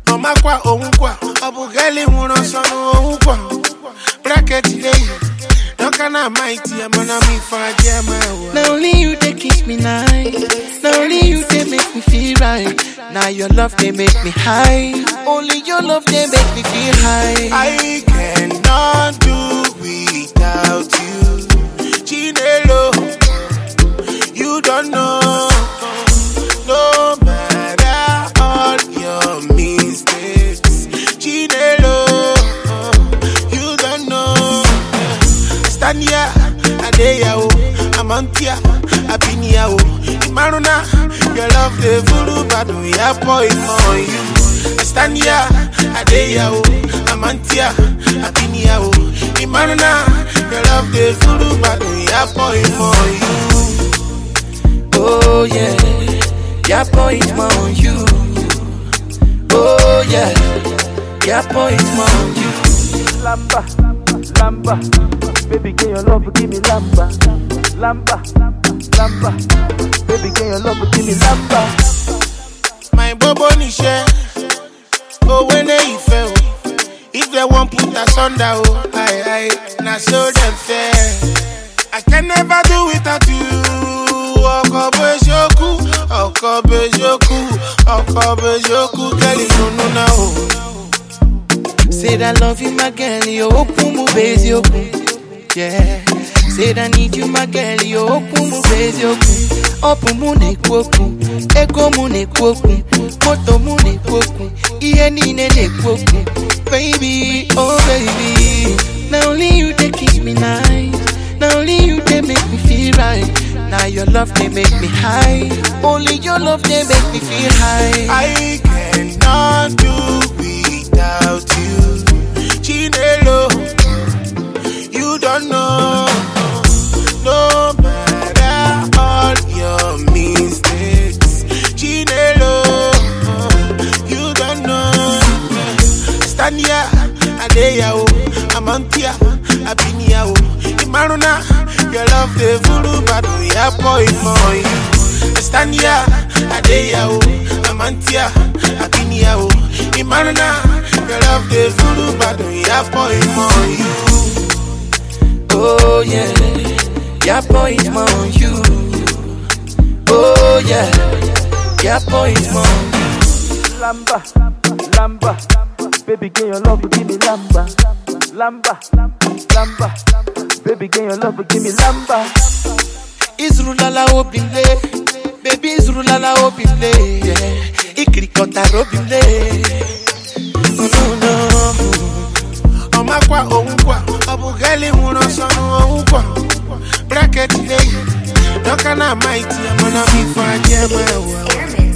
ọmakwa onwukwa ọ bụ gali nwụrụ ọsọ n'onwukwa bracket dey dọka na amaiti ya mana m ife aja ema ewa Now only you they kiss me nice. Now only you they make me feel right. Now your love they make me high. Only your love they make me feel high. I cannot do without you. Chinelo, you don't know. No matter all your mistakes. Chinelo, you don't know. Stand here, Adeya, Amantia, Abinia, Maruna, your love the voodoo, but we are boy for you. Stand here, Adeya, Amantia, Abinia, Maruna, your love the voodoo, but we are boy for you. Oh yeah, yeah boy it's more on you. Oh yeah, yeah boy it's more on you. Lamba, lamba, baby, can your love give me lamba, lamba, lamba, baby, can your love give me lamba. My bobo nishe, oh when they fell. If they won't put us under, oh, I, I, now so them fair. I can never do without you. Ọkọ bejoku, ọkọ bejoku, ọkọ bejoku, girl, you know now. Say that love you my girl, you open mu base open. Yeah. Say that need you my girl, you open mu base open. Open mu ne kwoku, ego mu ne kwoku, moto mu ne kwoku, iye niile ne kwoku. Baby, oh baby, now only you they kiss me nice. Now only you they make me feel right. Now your love they make me high. Only your love they make me feel high. I cannot do without you. Chinelo, you don't know. No matter all your mistakes. Chinelo, you don't know. Stand here, Adeya, Amantia, Abinia, Imaruna, your love the voodoo, but we are boy for you. Stand here, Adeya, Amantia, Abinia, Imaruna, your love the voodoo, but we are boy for you. Oh yeah, yeah boy it's more on you. Oh yeah, yeah boy it's more on you. Lamba, lamba, baby, can your love give me lamba, lamba, lamba, baby, can your love give me lamba. Izrulala obimle, baby Izrulala obimle, yeah. Ikrikota robimle. Oh no no. ọmakwa onwukwa ọ bụ gali nwụrụ ọsọ n'onwukwa bracket dey dọka na amaiti ya mana m ife aja ema ewa